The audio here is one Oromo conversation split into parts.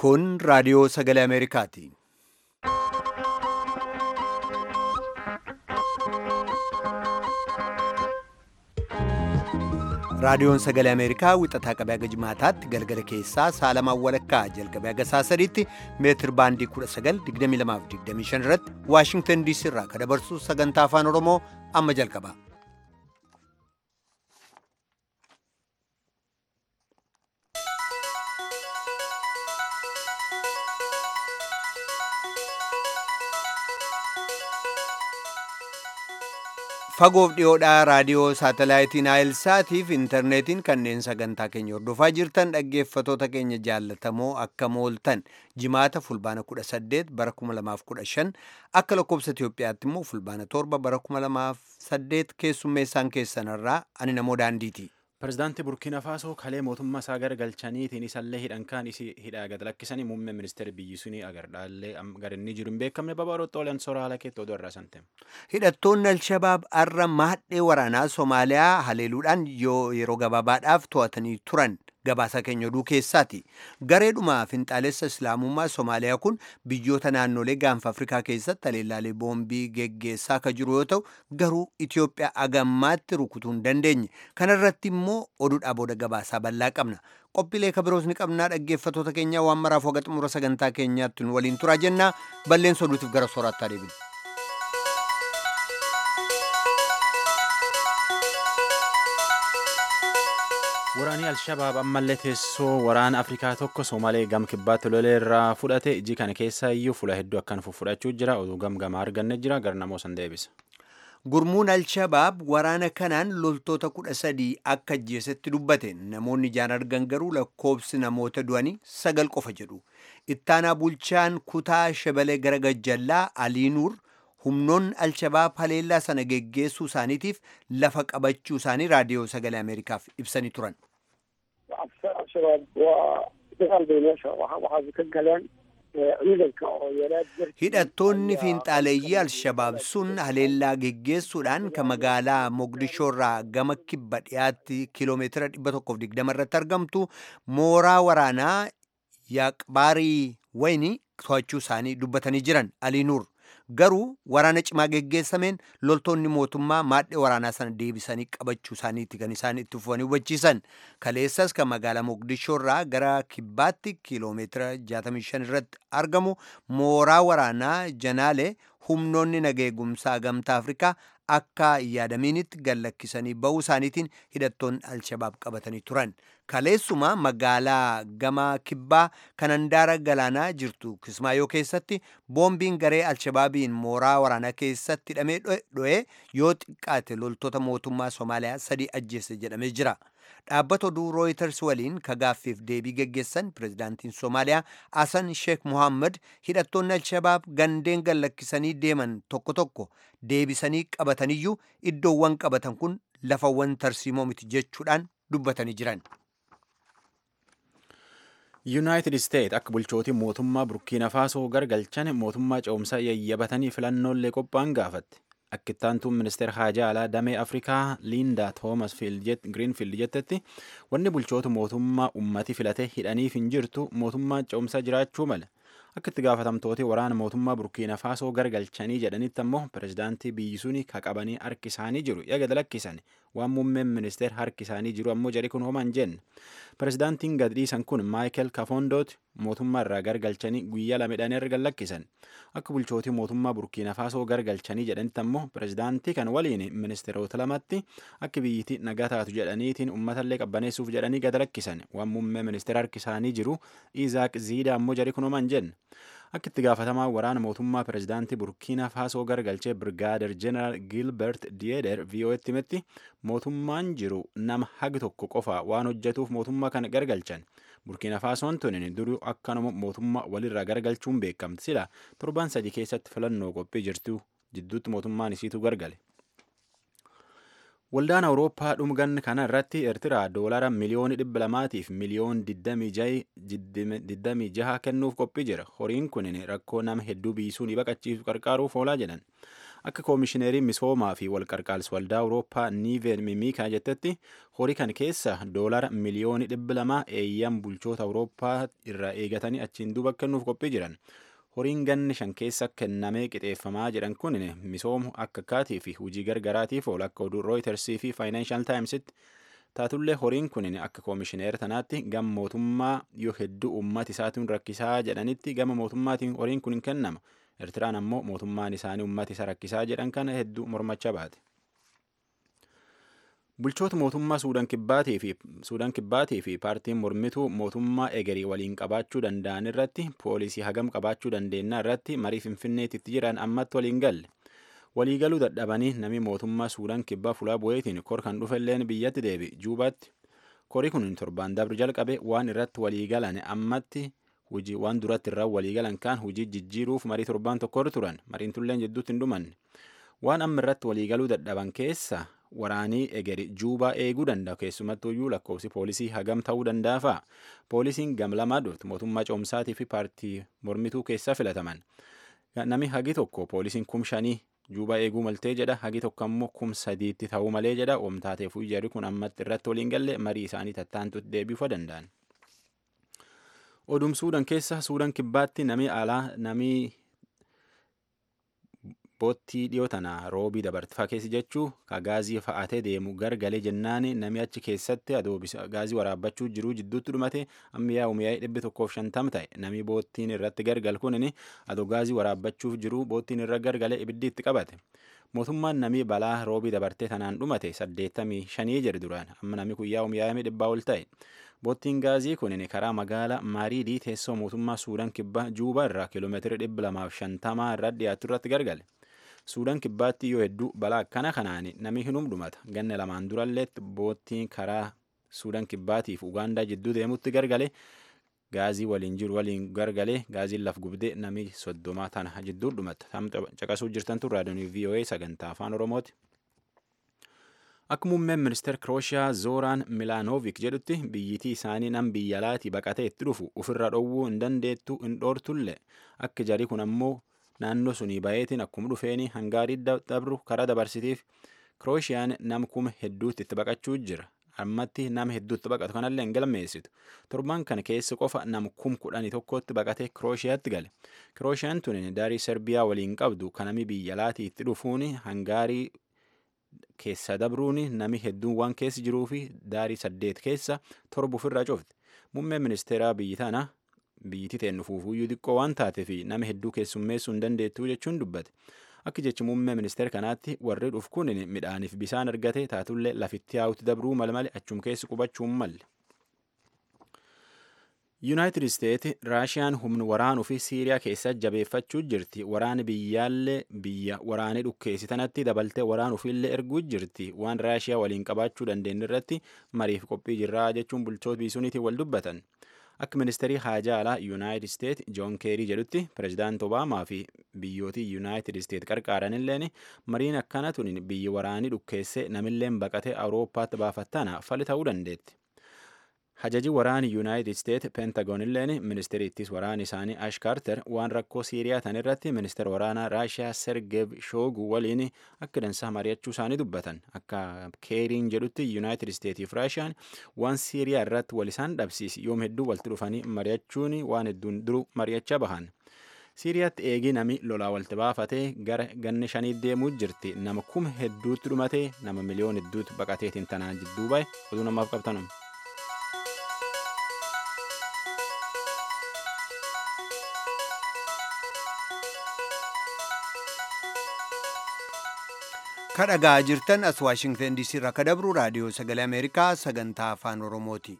Kun raadiyoo sagalee Ameerikaati. Raadiyoon sagalee Ameerikaa wixataa qabee haga jimaataatti galgala keessaa saalamaan walakkaa jalqabee haga saasadiitti meetir baandii 1922-25 irratti Waashingtan DC irraa kan dabarsu sagantaa afaan Oromoo amma jalqaba. Fagoof dhiyoodhaa raadiyoo saatalaayitiin Naayilsaatiif intarneetiin kanneen sagantaa keenya hordofaa jirtan dhaggeeffatoota keenya jaallatamoo akka mooltan jimaata fulbaana 18 bara 2015 akka lakkoobsa Itoophiyaatti immoo fulbaana 7 bara 2008 keessummeessaan keessanirraa ani namoo daandiiti. Pireezidaantii Burkiina Faasoo kalee mootummaa isaa garagalchaniitiin isallee hidhan kaan isii hidhaa gad lakkisanii muummee ministeera biyyi sunii agardhaallee gara inni jiru hin beekamne babaroota olan soraa haala keetti oduu irraa santem. Hidhattoonni Alshabaab har'a maadhee waraanaa Somaaliyaa haleeluudhaan yeroo gabaabaadhaaf to'atanii turan gabaasa keenya oduu keessaati. Gareedhuma finxaalessa Islaamummaa Somaaliyaa kun biyyoota naannolee gaanfa Afrikaa keessatti haleellaalee boombii geggeessaa akka jiru yoo ta'u garuu Itoophiyaa agammaatti rukutuu hin dandeenye. Kana irratti immoo oduudhaa booda gabaasaa bal'aa qabna. Qophiilee kabiroos ni qabnaa dhaggeeffatoota keenya waan maraaf waga xumura sagantaa keenyaatti nu waliin turaa jennaa balleessa oduutiif gara sooraattaa deebina. Waraanni Alshabaab ammallee teessoo waraana Afrikaa tokko Soomalee gam kibbaatti lolee irraa fudhate iji kana keessa iyyuu fuula hedduu akkan fudhachuu jira oduu gamgamaa arganne jira gara namoo san deebisa. Gurmuun Alshabaab waraana kanaan loltoota kudha sadii akka ajjeesetti dubbate namoonni ijaan argan garuu lakkoobsi namoota du'anii sagal qofa jedhu. Ittaanaa bulchaan kutaa shabalee gara gajjallaa Aliinuur humnoonni Alshabaab haleellaa sana geggeessuu isaaniitiif lafa qabachuu isaanii raadiyoo sagalee Ameerikaaf ibsanii turan. Hidhattoonni fiinxaaleeyyii Alshabaab sun haleellaa geggeessuudhaan kan magaalaa Mogadishoo irraa gama kibba dhiyaatti kiiloomeetira 120 irratti argamtu mooraa waraanaa Yaaqbaarii wayini to'achuu isaanii dubbatanii jiran Aliinuur. Garuu waraana cimaa geggeessameen loltoonni mootummaa maadhee waraanaa sana deebisanii qabachuu isaaniitti kan isaan itti fufanii hubachiisan. Kaleessas kan magaalaa Mogadishoo irraa gara kibbaatti kiiloomeetira 65 irratti argamu mooraa waraanaa Janaalee humnoonni nageegumsaa gamtaa Afrikaa akka yaadamiinitti gallakkisanii ba'uu isaaniitiin hidhattoonni Alshabaab qabatanii turan. Kaleessuma magaalaa gama kibbaa kan handaara galaanaa jirtu Kismaayoo keessatti boombiin garee Alshabaabiin mooraa waraanaa keessatti hidhamee dho'ee yoo xiqqaate loltoota mootummaa Somaaliyaa sadii ajjeese jedhamee jira. Dhaabbata oduu Reuters waliin kagaaffiif deebii geggeessan pireezidaantiin Somaaliyaa Hasan Sheekh Mohammed hidhattoonni Alshabaab gandeen gallakkisanii deeman tokko tokko deebisanii qabataniyyuu iddoowwan qabatan kun lafawwan tarsiimoo miti jechuudhaan dubbatanii jiran. yuunaayitid isteet akka bulchootii mootummaa burkiina faasoo gargalchan mootummaa ce'umsaa yayyabatanii filannoolee qophaa'an gaafatte akka ittaantuun ministeera haajaa alaa damee afrikaa liindaa toomas giriinfiild jettetti wanni bulchoota mootummaa ummati filate hidhaniif hin jirtu mootummaa ce'umsaa jiraachuu male akka itti gaafatamtooti waraana mootummaa burkiina faasoo gargalchanii jedhanitti ammoo pireezidaantii biyyi suni ka qabanii harki isaanii jiru yaga dalakkisan waan muummeen ministeer harki isaanii jiru ammoo jedhi kun homaan jenne pireezidaantiin gad dhiisan kun maayikel kafondooti mootummaa irraa gargalchanii guyyaa lamedhaan erga lakkisan akka bulchootii mootummaa burkiina faasoo gargalchanii jedhanitti ammoo pireezidaantii kan waliin ministeerota lamatti akka biyyittii nagaa taatu jedhaniitiin uummatallee qabbaneessuuf jedhanii gad lakkisan waan muummee ministeer harki isaanii jiru izaak ziida ammoo jedhi kun homaan jenne akka itti gaafatamaa waraana mootummaa pireezidaantii burkiina faasoo gargalchee birgaader jeneraal giilbert diyeeder vii'oo'etti himetti mootummaan jiru nama hagi tokko qofa waan hojjetuuf mootummaa kana gargalchan burkiina faasoon tunin duruu akkanuma mootummaa walirraa gargalchuun beekamti sila torban sadii keessatti filannoo qophii jirtu jidduutti mootummaan isiitu gargale. Waldaan Awurooppaa dhumgan kana irratti Eertiraa doolara miliyoona dhibba lamaatiif miliyoon 26 kennuuf qophii jira. Horiin kun rakkoo nama hedduu biisuun baqachiisu qarqaaruuf oolaa jedhan. akka koomishineeriin misoomaa fi walqarqaalsa waldaa awurooppaa niiven mimiikaa jettetti horii kan keessa doolara miliyoonii dhibba lamaa eeyyam bulchoota awurooppaa irraa eegatanii achiin duuba kennuuf qophii jiran horiin ganni shan keessa kennamee qixeeffamaa jedhan kun misoomu akka akkaatii fi hujii gargaraatiif oolu akka oduu rooyitarsii fi faayinaanshal taayimsitti taatullee horiin kun akka koomishineer tanaatti gama mootummaa yoo hedduu uummata isaatiin rakkisaa jedhanitti gama mootummaatiin horiin kun hin kennama eertiraan ammoo mootummaan isaanii uummata isa rakkisaa jedhan kana hedduu mormacha baate. bulchoota mootummaa suudaan kibbaatii fi suudaan kibbaatii fi paartiin mormituu mootummaa egerii waliin qabaachuu danda'an irratti poolisii hagam qabaachuu dandeenyaa irratti marii finfinneetitti jiran ammatti waliin galle waliigaluu dadhabanii namni mootummaa suudaan kibbaa fulaa bu'eetiin kor kan dhufelleen biyyatti deebi juubaatti korii kun torbaan dabru jalqabe waan irratti waliigalan ammatti hujii waan duratti irraa waliigalan kaan hujii jijjiiruuf marii torbaan tokkorra turan mariin tulleen jidduutti hin dhumanne waan amma irratti waliigaluu dadhaban keessa waraanii egeri juubaa eeguu danda'a keessumattuu iyyuu lakkoofsi poolisii hagam ta'uu danda'a fa'a poolisiin gam lamaa durti mootummaa coomsaatii fi paartii mormituu keessaa filataman nami hagi tokko poolisiin kum shanii juubaa eeguu maltee jedha hagi tokko ammoo kum sadiitti ta'uu malee jedha oomtaateef jarri kun ammatti irratti waliin galle marii isaanii tattaantutti deebiifuu danda'an. Odum Suudaan keessa Suudaan kibbaatti nami alaa nami boottii dhiyoo tana roobii dabartifaa keessi jechuu ka gaazii fa'atee deemu gargalee jennaan nami achi keessatti adoobisa gaazii waraabbachuu jiruu jidduutti dhumate ammayyaa umiyaa'ee dhibbi tokkoof shantam ta'e nami boottiin irratti gargal kunin adoo gaazii waraabbachuuf jiruu boottiin irra gargalee ibiddi itti qabate. mootummaan namii balaa roobii dabartee tanaan dhumate saddeettamii shanii jedhe duraan amma nami guyyaa umiyaa'ee dhibbaa ol ta'e. boottiin gaazii kunin karaa magaalaa maariidii teessoo mootummaa suudaan kibbaa juubaa irraa kiiloomeetira dhibba lamaaf shantamaa irraa dhiyaatu irratti gargale. suudaan kibbaatti yoo hedduu balaa akkana kanaan nami hinum dhumata ganna lamaan duralleetti boottiin karaa suudaan kibbaatiif ugaandaa jidduu deemutti gargale gaazii waliin jiru waliin gargalee gaaziin laf gubdee nami soddomaa tana jidduu dhumata caqasuu jirtantu raadiyoon voa sagantaa afaan oromooti. Akka muummeen ministeera Kirooshiyaa Zooraan Milaanoovik jedhutti biyyitii isaanii nam biyya alaatii baqatee itti dhufu ofirra dhowwuu hin dandeettu hin dhoortullee akka jarii kun ammoo naannoo sunii bayeetiin akkuma dhufeeni hangaarii dabru karaa dabarsitiif Kirooshiyaan nam kuma hedduutti itti baqachuu jira. Ammatti nama hedduutti baqatu kanallee hin galmeessitu. Torban kana keessa qofa nam kum kudhanii tokkotti baqatee Kirooshiyaatti gale. Kirooshiyaan tun daarii Serbiyaa waliin qabdu kanami biyya alaatii itti dhufuun hangaarii keessa dabruun nami hedduun waan keessa jiruu fi daarii saddeet keessa torba ofirraa cufti. Muummeen ministeeraa biyyi tana biyyitti ta'e nufuufuyyuu xiqqoo waan taatee fi nama hedduu keessummeessuu hin dandeettuu jechuun dubbate. Akka jechi muummee ministeera kanaatti warri dhufu kun midhaaniif bisaan argate taatullee lafitti yaa'utti dabruu mal malee achum keessa qubachuu malle. Yuunaayitid Isteet Raashiyaan humna waraanuu fi Siiriyaa keessa jabeeffachuu jirti. Waraani biyyaallee biyya waraanee dhukkeessi tanatti dabaltee waraanuufillee erguu jirti. Waan Raashiyaa waliin qabaachuu dandeenyu irratti mariif qophii jirraa jechuun bulchoota biisuuniitiin wal dubbatan. Akka ministeerii haajaa alaa Yuunaayitid Isteet Joon Keerii jedhutti pirezidaant Obaamaa fi biyyootii Yuunaayitid Isteet qarqaaranilleen mariin akkana tun biyyi waraanii dhukkeessee namilleen baqatee Awurooppaatti baafattana fali ta'uu dandeetti. Hajaji waraani Yuunaayitid Isteet Pentagoonilleen ministeeriittis waraani isaanii Ash Kaarter waan rakkoo Siiriyaa tan irratti ministeera waraanaa Raashiyaa Sergeev Shoogu waliin akka dansaa mari'achuu isaanii dubbatan. Akka Keeriin jedhutti Yuunaayitid Isteetiif Raashiyaan waan Siiriyaa irratti wal isaan dhabsiisi yoom hedduu walitti dhufanii mari'achuun waan hedduun duruu mari'achaa bahan. Siiriyaatti eegii nami lolaa walitti baafatee gara ganna shanii deemuu jirti. Nama kuma hedduutti dhumatee nama miliyoon hedduutti baqateetiin tanaan jidduu bahe oduu namaaf qabtanum. kadhagaa jirtan as waashingtan diisii irraa kadabru raadiyoo sagalee ameerikaa sagantaa afaan oromooti.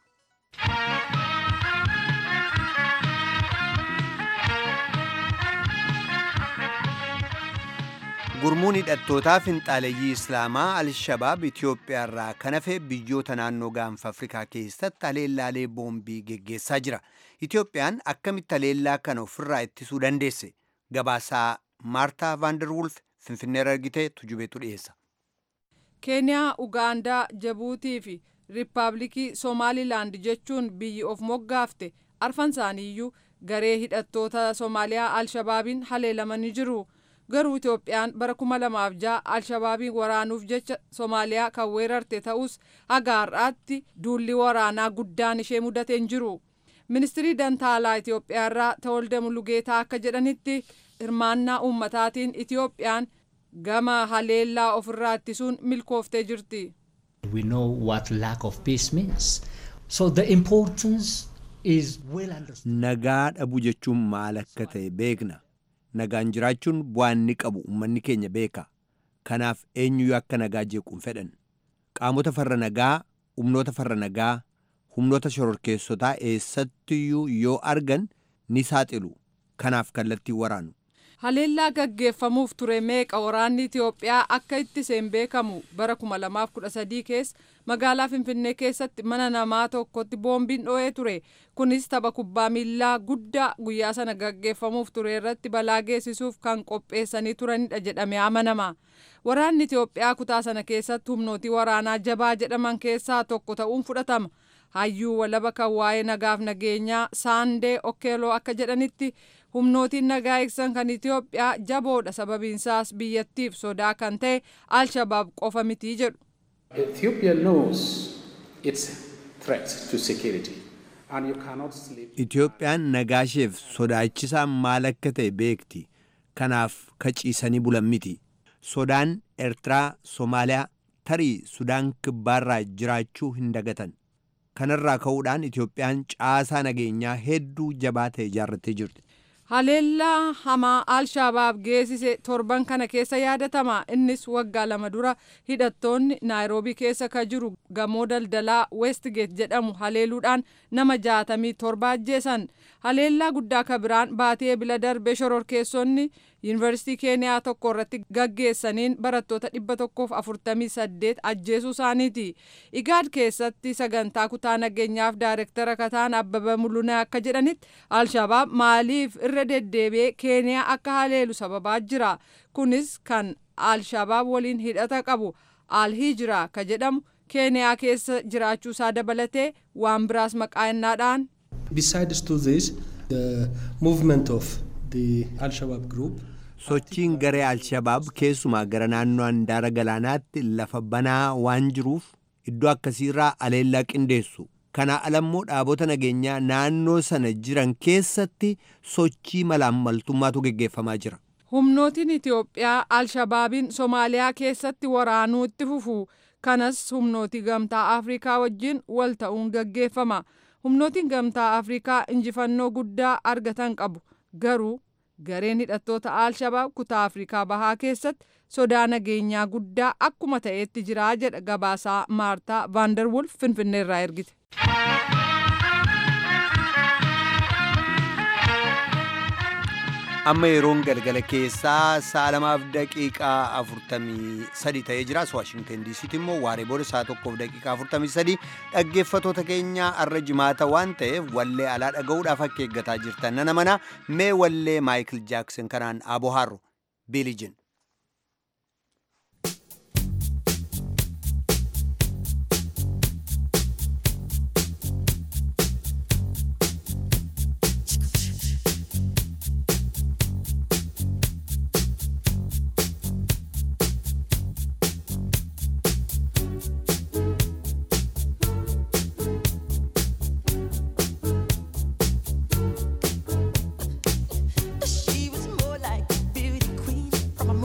gurmuun hidhattootaa finxaaleyyii islaamaa al-shabaab itiyoophiyaa irraa kan hafe biyyoota naannoo gaanfa afrikaa keessatti haleellaalee boombii geggeessaa jira itiyoophiyaan akkamitti haleellaa kana ofirraa ittisuu dandeesse gabaasaa maartaa vaanderwulf finfinneerra argitee tujubeetu dhiyeessa. keeniyaa ugaandaa jabuutii fi riippaabilikii somaalilaand jechuun biyyi of moggaafte arfan isaaniiyyuu garee hidhattoota soomaaliyaa alshabaabiin haleelamanii jiru garuu Itoophiyaan bara kuma lamaaf ja'a Alshabaabiin waraanuuf jecha Somaaliyaa kan weerarte ta'us haga har'aatti duulli waraanaa guddaan ishee mudatee hin jiru. Ministirii Dantaalaa Itoophiyaa irraa Tawolde Mulugeetaa akka jedhanitti hirmaannaa uummataatiin Itoophiyaan gama haleellaa ofirraa ittisuun milkooftee jirti. We know what lack of peace means. So the importance is well understood. Nagaa dhabuu jechuun maal akka ta'e beekna. Nagaan jiraachuun bu'aa inni qabu uummanni keenya beeka. Kanaaf eenyuyyuu akka nagaa jeequun fedhan. Qaamota farra nagaa, humnoota farra nagaa, humnoota shororkeessotaa eessattiyyuu yoo argan ni saaxilu. Kanaaf kallattii waraanu. Haleellaa gaggeeffamuuf ture meeqa waraanni Itoophiyaa akka ittiseen beekamu bara 2013 keessa magaalaa Finfinnee keessatti mana namaa tokkotti boombiin dho'ee ture. Kunis tapha kubbaa miillaa guddaa guyyaa sana gaggeeffamuuf ture irratti balaa geessisuuf kan qopheessanii turanidha jedhamee amanama. Waraanni Itoophiyaa kutaa sana keessatti humnootii waraanaa jabaa jedhaman keessaa tokko ta'uun fudhatama. Hayyuu walaba kan waa'ee nagaaf nageenyaa Saandee Okkeeloo akka jedhanitti humnootiin nagaa eegsisan kan Itoophiyaa jaboodha sababiinsaas biyyattiif sodaa kan ta'e Alshabaab qofa mitii jedhu. Ethiopia knows its threat to security and you cannot sleep. Itoophiyaan nagaasheef sodaachisaan maal akka ta'e beekti. Kanaaf kaciisanii bulan miti. Sodaan Eertiraa, Somaaliyaa, tarii Sudaan kibbaarraa jiraachuu hin dagatan. Kanarraa ka'uudhaan Itoophiyaan caasaa nageenyaa hedduu jabaa ta'e ijaarrattee jirti. Haleellaa hamaa Alshabaab geessise torban kana keessa yaadatama. Innis waggaa lama dura hidhattoonni Naayiroobii keessa ka jiru gamoo daldalaa Westgate jedhamu haleeluudhaan nama jaatamii torba ajjeesan. Haleellaa guddaa ka biraan baatee ebila darbee shororkeessonni yuunivarsiitii keeniyaa tokko irratti gaggeessaniin barattoota dhibba tokkoof afurtamii saddeet ajjeesuu isaaniiti. Igaad keessatti sagantaa kutaa nageenyaaf daayirektara kataan Abbaba Mulunaa akka jedhanitti Alshabaab maaliif irra deddeebi'ee keeniyaa akka haleelu sababaa jira. Kunis kan Alshabaab waliin hidhata qabu Alhijiraa ka jedhamu keeniyaa keessa jiraachuusaa dabalatee waan biraas maqaa innaadhaan Besides to this, the movement of the Al-Shabaab group Sochiin garee Alshabaab keessumaa gara naannoo handaara galaanaatti lafa banaa waan jiruuf iddoo akkasiirraa aleellaa qindeessu. Kana alammoo dhaabota nageenyaa naannoo sana jiran keessatti sochii malaammaltummaatu geggeeffamaa jira. Humnootiin Itoophiyaa Alshabaabiin Somaaliyaa keessatti waraanuu itti fufu. Kanas humnootii gamtaa Afrikaa wajjin wal ta'uun gaggeeffama. Humnootiin gamtaa Afrikaa injifannoo guddaa argatan qabu. Garuu gareen hidhattoota Alshabaab kutaa Afrikaa bahaa keessatti sodaa nageenyaa guddaa akkuma ta'etti jira jedha gabaasaa Maartaa Vaanderwulf Finfinneerraa ergite. Amma yeroon galgala keessaa sa'a lamaaf daqiiqaa afurtamii sadi ta'ee jira. Waashingtan diisiitti immoo waaree booda sa'a tokkoof daqiiqaa afurtamii sadi dhaggeeffatoota keenya arra jimaata waan ta'eef wallee alaa dhaga'uudhaaf akka eeggataa jirtan nana mana mee wallee maayikil jaakson kanaan aboo harro biilijin. She was more like a beauty queen from a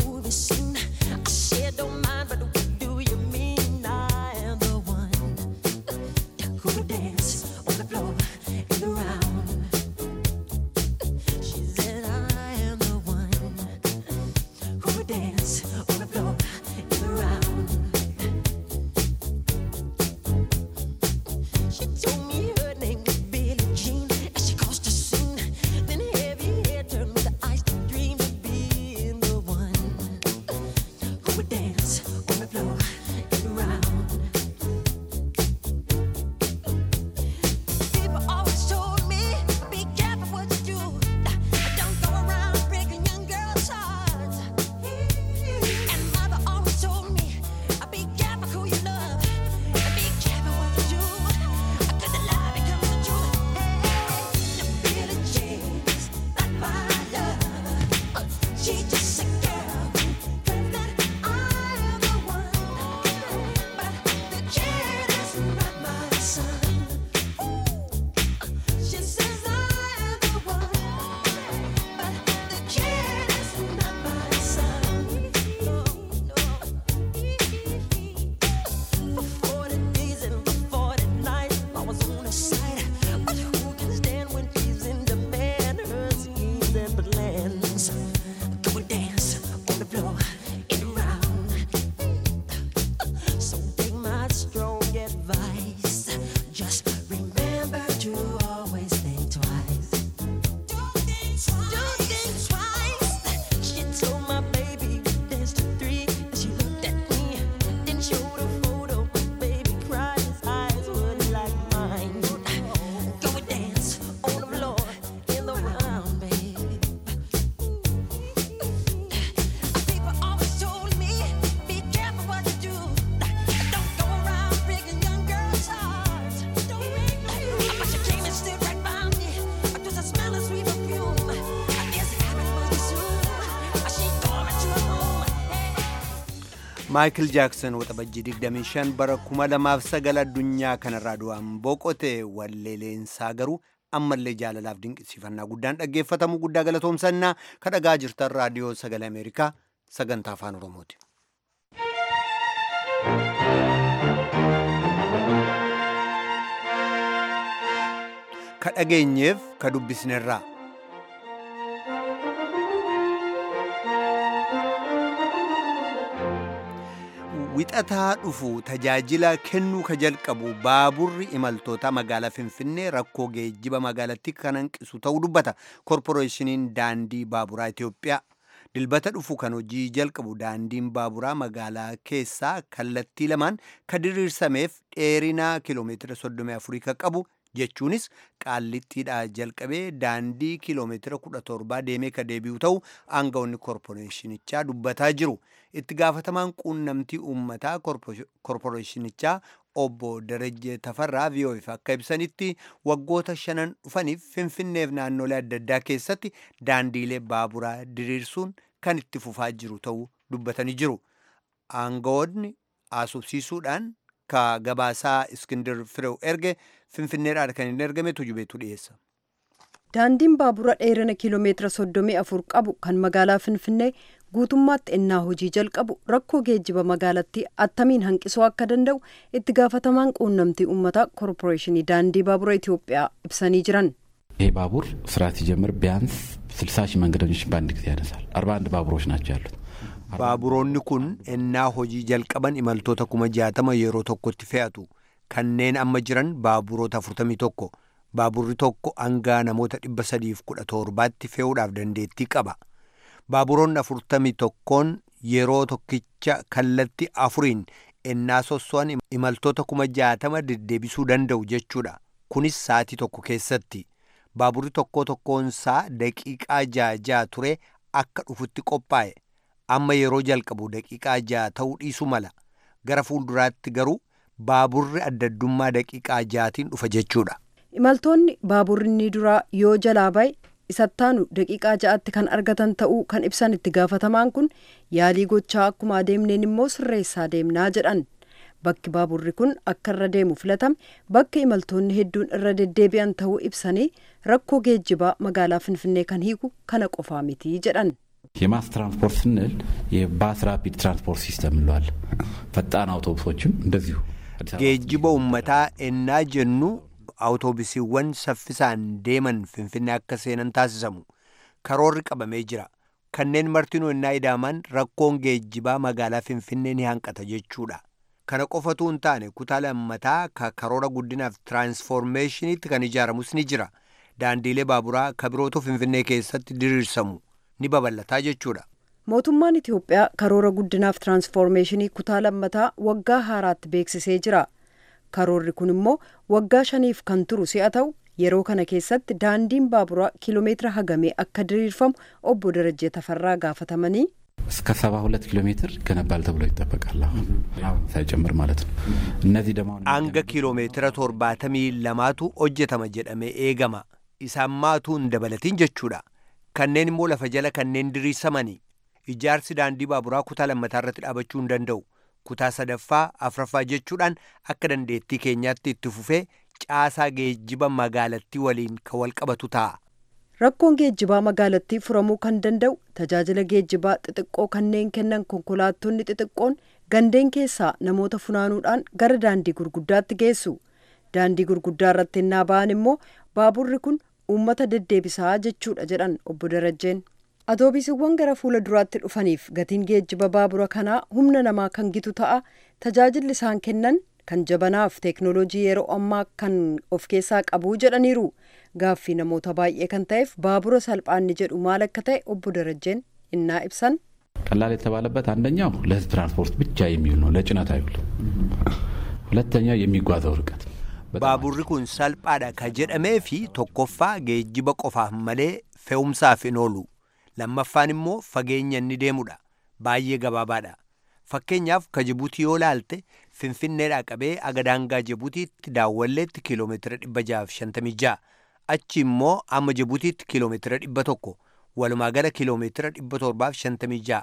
maayikil jaaksan waxabajjii 25 bara 2009 addunyaa kanarraa du'aan boqote walleeleensaa garuu ammallee jaalalaaf dinqisiifannaa guddaan dhaggeeffatamu guddaa galatoomsannaa ka dhagaa jirtan raadiyoo sagalee ameerikaa sagantaa afaan oromooti. ka dhageenyeef ka dubbisnerraa. wixataa dhufu tajaajila kennuu ka jalqabu baaburri imaltoota magaalaa finfinnee rakkoo geejjiba magaalatti kan hanqisu ta'uu dubbata korporeeshiniin daandii baaburaa Itoophiyaa. dilbata dhufu kan hojii jalqabu daandiin baaburaa magaalaa keessaa kallattii lamaan ka diriirsameef dheerinaa kiiloomeetira 34 kan qabu jechuunis qaallittiidhaa jalqabee daandii kiiloomeetira 17 deemee ka deebi'u ta'u aangawoonni korporeeshinichaa dubbataa jiru. itti gaafatamaan quunnamtii uummataa korporeeshinichaa obbo Darajjee Tafarraa VOF akka ibsanitti waggoota shanan dhufaniif finfinneef naannolee adda addaa keessatti daandiilee baaburaa diriirsuun kan itti fufaa jiru ta'uu dubbatanii jiru. Aangawoonni haasofsiisuudhaan ka gabaasaa Iskindir Firew erge finfinneedhaan kan hin ergame tujubeetu dhiyeessa. Daandiin baabura dheerina kiiloomeetira soddomii afur qabu kan magaalaa Finfinnee guutummaatti ennaa hojii jalqabu rakkoo geejjiba magaalattii attamiin hanqisuu akka danda'u itti gaafatamaan quunnamtii uummataa koorporeeshinii daandii baabura Itoophiyaa ibsanii jiran. ይሄ ባቡር ስራ ሲጀምር ቢያንስ ስልሳ ሺህ መንገደኞች በአንድ ጊዜ ያነሳል። አርባ አንድ ባቡሮች ናቸው ያሉት። baaburoonni kun ennaa hojii jalqaban imaltoota kuma jaatama yeroo tokkotti fe'atu kanneen amma jiran baaburoota afurtamii tokko baaburri tokko hangaa namoota dhibba sadiif kudha torbaatti fe'uudhaaf dandeettii qaba. baaburoonni afurtamii tokkoon yeroo tokkicha kallatti afuriin ennaa sosso'an imaltoota kuma jaatama deddeebisuu danda'u jechuudha. Kunis sa'atii tokko keessatti. Baaburri tokko tokkoonsaa daqiiqaa ja'a ja'a ture akka dhufutti qophaa'e. Amma yeroo jalqabu daqiiqaa ja'a ta'uu dhiisu mala. Gara fuulduraatti garuu baaburri addaddummaa daqiiqaa ja'atiin dhufa jechuudha. Imaltoonni baaburri inni duraa yoo jalaa bahe isattaanu daqiiqaa ja'atti kan argatan ta'uu kan ibsan itti gaafatamaan kun yaalii gochaa akkuma adeemneen immoo sirreessaa deemnaa jedhan bakki baaburri kun akka irra deemu filatame bakka imaltoonni hedduun irra deddeebi'an ta'uu ibsanii rakkoo geejjibaa magaalaa finfinnee kan hiiku kana qofaa miti jedhan. የማስ ትራንስፖርት ስንል የባስ ራፒድ ትራንስፖርት ሲስተም እንለዋለን። ፈጣን አውቶቡሶችም እንደዚሁ geejjiba uummataa ennaa jennu awutoobisiiwwan saffisaan deeman finfinnee akka seenan taasisamu karoorri qabamee jira kanneen martinuu ennaa idaaman rakkoon geejjibaa magaalaa finfinnee ni hanqata jechuudha kana qofatu hin taane kutaa lammataa ka karoora guddinaaf tiraansfoormeeshiniitti kan ijaaramus ni jira daandiilee baaburaa ka birootu finfinnee keessatti diriirsamu ni babal'ataa jechuudha. mootummaan itiyoophiyaa karoora guddinaaf tiraansfoormeeshinii kutaa lammataa waggaa haaraatti beeksisee jira. karoorri kun immoo waggaa shaniif kan turu si'a ta'u yeroo kana keessatti daandiin baaburaa kiiloomeetira hagamee akka diriirfamu obbo Darajjee Tafarraa gaafatamanii. እስከ ሰባ ሁለት ኪሎ ሜትር ይገነባል ተብሎ ይጠበቃል። አሁን አሁን ሳይጨምር ማለት ነው። እነዚህ ደግሞ hanga kiiloomeetira torbaatamii lamaatu hojjetama jedhamee eegama isaan maatuu hin dabalatin jechuudha kanneen immoo lafa jala kanneen diriirsamanii ijaarsi daandii baaburaa kutaa lammataa irratti dhaabachuu hin danda'u. kutaa sadaffaa afraffaa jechuudhaan akka dandeettii keenyaatti itti fufee caasaa geejjiba magaalattii waliin kan wal qabatu ta'a. Rakkoon geejjibaa magaalattii furamuu kan danda'u tajaajila geejjibaa xixiqqoo kanneen kennan konkolaattonni xixiqqoon gandeen keessaa namoota funaanuudhaan gara daandii gurguddaatti geessu. Daandii gurguddaa irratti ennaa ba'an immoo baaburri kun uummata deddeebisaa jechuudha jedhan obbo Darajjeen. Atoobisiiwwan gara fuula duraatti dhufaniif gatiin geejjiba baabura kanaa humna namaa kan gitu ta'a. Tajaajilli isaan kennan kan jabanaaf teeknooloojii yeroo ammaa kan of keessaa qabu jedhaniiru. Gaaffii namoota baay'ee kan ta'eef baabura salphaanni jedhu maal akka ta'e obbo Darajjeen innaa ibsan. ቀላል የተባለበት አንደኛው ለህዝብ ትራንስፖርት ብቻ የሚውል ነው፣ ለጭነት አይውልም። ሁለተኛው የሚጓዘው ርቀት baaburri kun salphaadha ka jedhamee fi tokkoffaa geejjiba qofaaf malee fe'umsaaf hin oolu. lammaffaan immoo fageenya inni deemudha baay'ee gabaabaadha fakkeenyaaf ka jibuutii yoo laalte finfinneedhaa qabee aga daangaa jibuutiitti daawwalleetti kiiloomeetira dhibba jaaf shantamii ja'a achi immoo amma jibuutiitti kiiloomeetira dhibba tokko walumaa gala kiiloomeetira dhibba torbaaf shantamii ja'a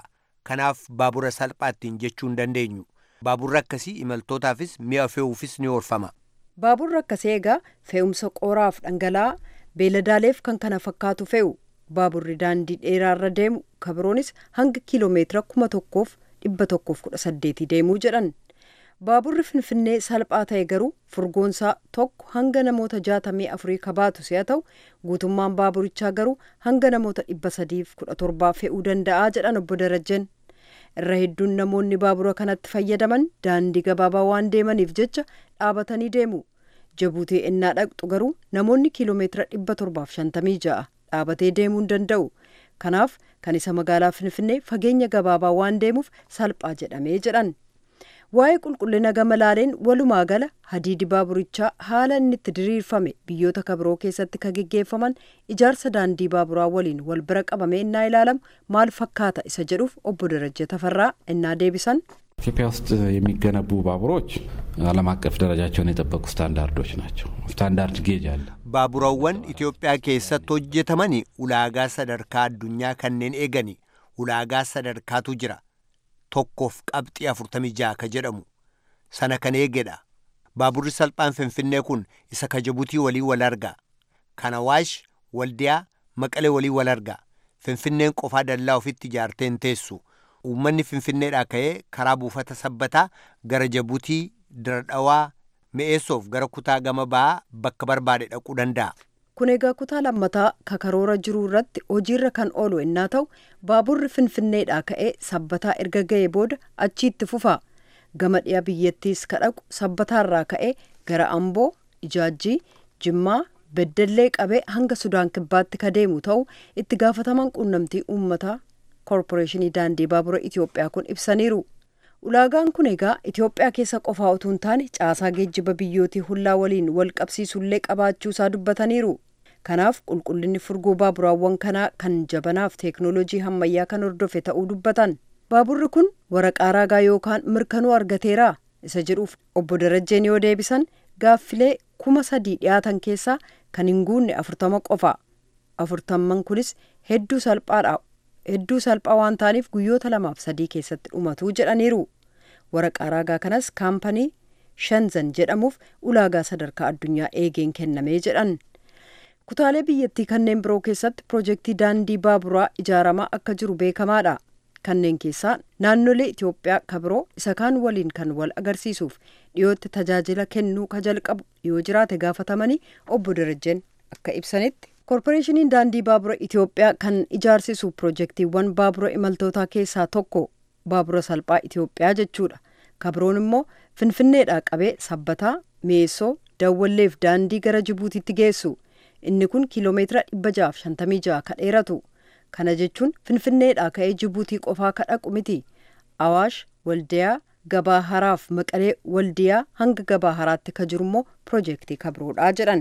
kanaaf baabura salphaattiin jechuu hin dandeenyu baaburri akkasii imaltootaafis mi'a fe'uufis ni oolfama. baaburri akkasii egaa fe'umsa qooraaf dhangala'aa beeladaaleef kan kana fakkaatu fe'u baaburri daandii dheeraarra deemu kabiroonis hanga kiiloomeetira kuma tokkoof dhibba tokkoof kudha saddeetii deemuu jedhan baaburri finfinnee salphaa ta'e garuu furgoonsaa tokko hanga namoota jaatamii afurii kabaatu si'a ta'u guutummaan baaburichaa garuu hanga namoota dhibba sadiif kudha torbaa fe'uu danda'aa jedhan obbo Darajjen. irra hedduun namoonni baabura kanatti fayyadaman daandii gabaabaa waan deemaniif jecha dhaabatanii deemu jabuutii innaa dhaqxu garuu namoonni kiiloomeetira dhibba torbaaf shantamii ja'a dhaabatee deemuu hin danda'u kanaaf kan isa magaalaa finfinnee fageenya gabaabaa waan deemuuf salphaa jedhamee jedhan waa'ee qulqullina gama laaleen walumaa gala hadiidi baaburichaa haala inni itti diriirfame biyyoota kabiroo keessatti ka geggeeffaman ijaarsa daandii baaburaa waliin wal bira qabamee innaa ilaalamu maal fakkaata isa jedhuuf obbo Darajje Tafarraa innaa deebisan ኢትዮጵያ ውስጥ የሚገነቡ ባቡሮች ዓለም አቀፍ ደረጃቸውን የጠበቁ ስታንዳርዶች ናቸው። ስታንዳርድ ጌጅ አለ። baaburawwan Itoophiyaa keessatti hojjetamani ulaagaa sadarkaa addunyaa kanneen eegani ulaagaa sadarkaatu jira tokkoof qabxii afurtamii ja'a ka jedhamu sana kan eegedha baaburri salphaan finfinnee kun isa ka Jibuutii walii wal arga kan Awaash waldiyaa maqalee walii wal arga finfinneen qofaa dallaa ofitti ijaarteen teessu uummanni finfinneedhaa ka'ee karaa buufata sabbataa gara Jibuutii diradhawaa mi'eessoof gara kutaa gama ba'aa bakka barbaade dhaquu danda'a. kun egaa kutaa lammataa kakaroora jiru irratti hojiirra kan oolu innaa ta'u baaburri finfinneedhaa ka'ee sabbataa erga ga'ee booda achiitti fufa gama dhiya biyyattiis ka dhaqu sabbataarraa ka'ee gara amboo ijaajjii jimmaa beddallee qabee hanga sudaan kibbaatti ka deemu ta'u itti gaafataman quunnamtii uummataa koorporeeshinii daandii baabura itiyoophiyaa kun ibsaniiru ulaagaan kun egaa itiyoophiyaa keessa qofaa utuu hin taane caasaa geejjiba biyyootii hullaa waliin wal qabsiisullee qabaachuusaa dubbataniiru kanaaf qulqullinni furgoo baaburaawwan kanaa kan jabanaaf teeknooloojii hammayyaa kan hordofe ta'uu dubbatan baaburri kun waraqaa raagaa yookaan mirkanuu argateeraa isa jedhuuf obbo Darajjeen yoo deebisan gaaffilee kuma sadii dhiyaatan keessaa kan hin guunne afurtama qofa afurtamman kunis hedduu salphaadha hedduu salphaa waan ta'aniif guyyoota lamaaf sadii keessatti dhumatu jedhaniiru waraqaa raagaa kanas kaampanii shanzan jedhamuuf ulaagaa sadarkaa addunyaa eegeen kennamee jedhan kutaalee biyyattii kanneen biroo keessatti piroojeektii daandii baaburaa ijaaramaa akka jiru beekamaadha kanneen keessaa naannolee itiyoophiyaa ka biroo isa kaan waliin kan wal agarsiisuuf dhiyootti tajaajila kennuu ka jalqabu yoo jiraate gaafatamanii obbo Darajjeen akka ibsanitti koorporeeshiniin daandii baabura itiyoophiyaa kan ijaarsisu piroojeektiiwwan baabura imaltootaa keessaa tokko baabura salphaa itiyoophiyaa jechuudha kabroon immoo finfinneedhaa qabee sabbataa meessoo dawwalleef daandii gara jibuutiitti geessu inni kun kiiloomeetira dhibba ja'aaf shantamii ja'a ka dheeratu kana jechuun finfinneedhaa ka'ee jibuutii qofaa ka dhaqu miti awaash waldiyaa gabaa haraaf maqalee waldiyaa hanga gabaa haraatti ka jiru immoo piroojeektii kabroodhaa jedhan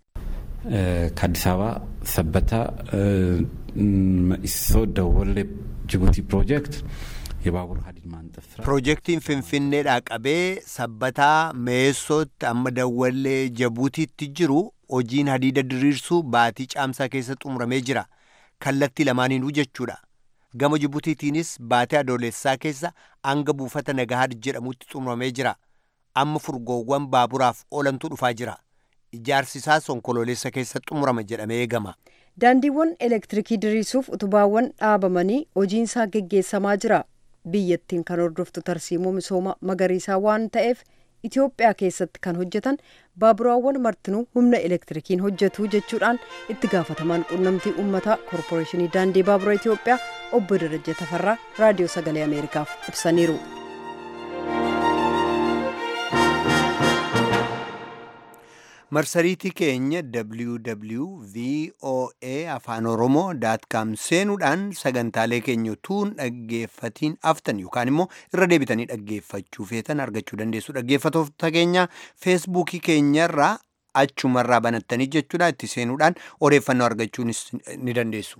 ከአዲስ አበባ ሰበታ መኢሶ ደወሌ ጅቡቲ ፕሮጀክት የባቡር ሀዲድ ማንጠፍ ስራ Piroojeektiin Finfinneedhaa qabee sabbataa meessootti amma dawwallee Jibuutiitti jiru hojiin hadiida diriirsuu baatii caamsaa keessa xumuramee jira. Kallattii lamaaniinuu jechuudha. Gama Jibuutiitiinis baatii adoolessaa keessa hanga buufata Nagahaad jedhamutti xumuramee jira. Amma furgoowwan baaburaaf oolantu dhufaa jira. Ijaarsi isaa onkoloolessa keessa xumurama jedhamee eegama. daandiiwwan elektirikii diriirsuuf utubaawwan dhaabamanii hojiinsaa geggeessamaa jira biyyattiin kan hordoftu tarsiimoo misooma magariisaa waan ta'eef itiyoophiyaa keessatti kan hojjetan baaburaawwan martinuu humna elektirikiin hojjetu jechuudhaan itti gaafatamaan quunnamtii uummataa koorporeeshinii daandii baabura itiyoophiyaa obbo Darajje Tafarraa raadiyoo sagalee ameerikaaf ibsaniiru. marsariitii keenya www.voa afaan oromoo com seenuudhaan sagantaalee keenya utuu dhaggeeffatiin aftan yookaan immoo irra deebitanii dhaggeeffachuu feetan argachuu dandeessu dhaggeeffatoota keenya feesbuukii keenyarraa achumarraa banattanii jechuudha itti seenuudhaan odeeffannoo argachuunis ni dandeessu.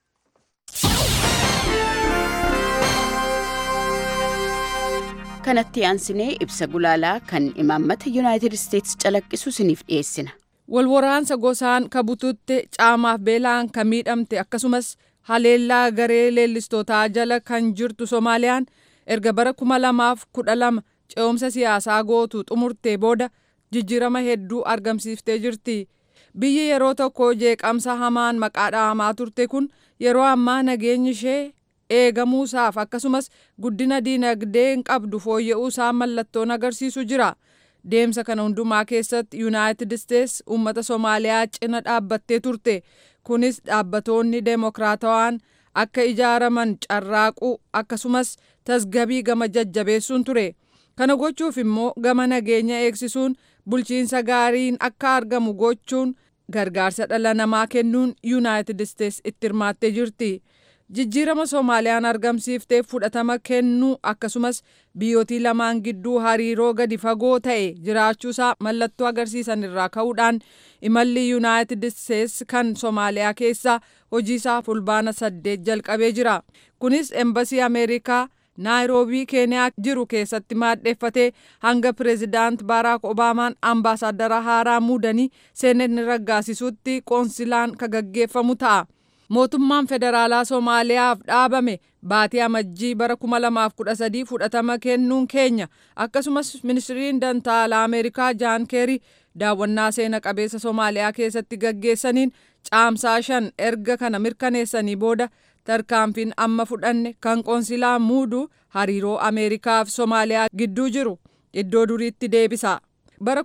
kanatti aansinee ibsa gulaalaa kan imaammata yuunaayitid isteetsi calaqqisu isiniif dhiyeessina. Walwaraansa gosaan ka bututte caamaaf beelaan ka miidhamte akkasumas haleellaa garee leellistootaa jala kan jirtu Somaaliyaan erga bara kuma lamaaf kudha lama ce'umsa siyaasaa gootu xumurtee booda jijjiirama hedduu argamsiiftee jirti. Biyyi yeroo tokko jeeqamsa hamaan maqaa dhahamaa turte kun yeroo ammaa nageenyi ishee eegamuusaaf akkasumas guddina diinagdee hin qabdu fooyya'uusaa mallattoon agarsiisu jira. Deemsa kana hundumaa keessatti Yuunaayitid Isteets uummata Somaaliyaa cina dhaabbattee turte. Kunis dhaabbatoonni deemokiraatawaan akka ijaaraman carraaquu akkasumas tasgabii gama jajjabeessuun ture. Kana gochuuf immoo gama nageenya eegsisuun bulchiinsa gaariin akka argamu gochuun gargaarsa dhala namaa kennuun Yuunaayitid Isteets itti hirmaattee jirti. Jijjiirama Soomaaliyaan argamsiiftee fudhatama kennuu akkasumas biyyootii lamaan gidduu hariiroo gadi fagoo ta'e jiraachuusaa mallattoo agarsiisan irraa ka'uudhaan imalli Yuunaayitid Isteets kan Soomaaliyaa keessaa hojiisaa fulbaana saddeet jalqabee jira. Kunis embasii Ameerikaa naayiroobii keeniyaa jiru keessatti maadheeffatee hanga pireezidaant baaraak obaamaan ambaasaaddara haaraa muudanii seenetni raggaasisutti qoonsilaan ka gaggeeffamu ta'a. Mootummaan federaalaa Soomaaliyaaf dhaabame baatii amajjii bara 2013 fudhatama kennuun keenya akkasumas ministiriin dantaalaa Ameerikaa Jaan Keerii daawwannaa seena qabeessa Soomaaliyaa keessatti gaggeessaniin caamsaa shan erga kana mirkaneessanii booda tarkaanfiin amma fudhanne kan qoonsilaa muudu hariiroo Ameerikaa fi Soomaaliyaa gidduu jiru iddoo duriitti deebisa. Bara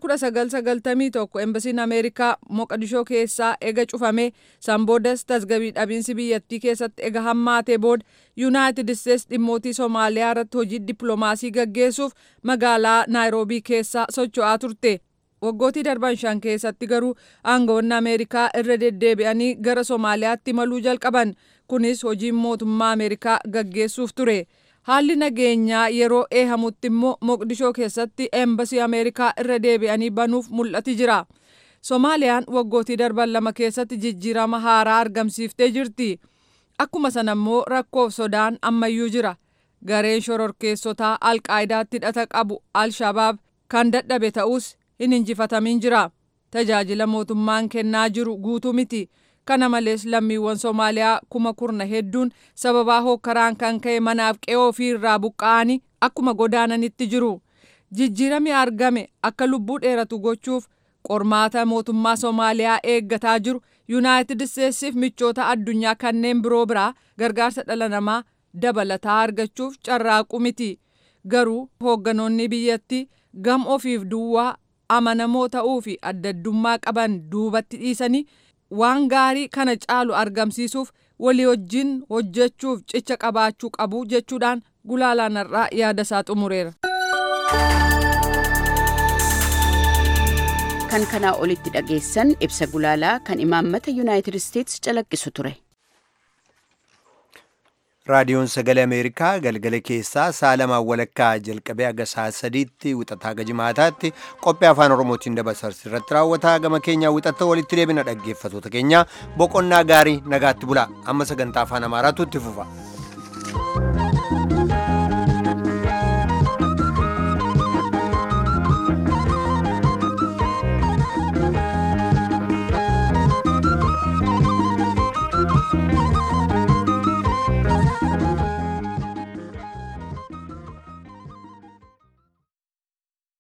1991 embasiin Ameerikaa Moqadishoo keessaa ega cufamee san boodas tasgabii dhabiinsi biyyattii keessatti ega hammaatee booda Yuunaayitid Isteets dhimmootii Soomaaliyaa irratti hojii dippiloomaasii gaggeessuuf magaalaa Naayiroobii keessaa socho'aa turte. Waggootii darban shan keessatti garuu aangawoonni Ameerikaa irra deddeebi'anii gara Soomaaliyaatti imaluu jalqaban. Kunis hojiin mootummaa Ameerikaa gaggeessuuf ture. Haalli nageenyaa yeroo eehamutti immoo Moqdishoo keessatti eembasii Ameerikaa irra deebi'anii banuuf mul'ati jira. Soomaaliyaan waggootii darban lama keessatti jijjiirama haaraa argamsiiftee jirti. Akkuma sana immoo rakkoof sodaan ammayyuu jira. Gareen shororkeessotaa Alqaayidaatti hidhata qabu Al-Shabaab kan dadhabe ta'us hin injifatamin jira. Tajaajila mootummaan kennaa jiru guutuu miti. Kana malees lammiiwwan Soomaaliyaa kuma kurna hedduun sababaa hookkaraan kan ka'e manaaf qe'oo ofii irraa buqqa'anii akkuma godaananitti jiru. Jijjiirami argame akka lubbuu dheeratu gochuuf qormaata mootummaa Soomaaliyaa eeggataa jiru Yuunaayitid Isteetsiif michoota addunyaa kanneen biroo biraa gargaarsa dhala namaa dabalataa argachuuf carraaqu miti. Garuu hoogganoonni biyyattii gam ofiif duwwaa amanamoo ta'uu fi addaddummaa qaban duubatti dhiisanii waan gaarii kana caalu argamsiisuuf walii wajjin hojjechuuf cicha qabaachuu qabu jechuudhaan gulaalaan irraa yaada isaa xumureera. kan kanaa olitti dhageessan ibsa gulaalaa kan imaammata yuunaayitid isteets calaqqisu ture. raadiyoon sagalee ameerikaa galgala keessaa sa'a lamaan walakkaa jalqabee haga sa'a sadiitti wixataa haga jimaataatti qophii afaan oromootiin dabarsarsi irratti raawwataa gama keenyaa wixatta walitti deebina dhaggeeffatoota keenya boqonnaa gaarii nagaatti bulaa amma sagantaa afaan amaaraatu itti fufa.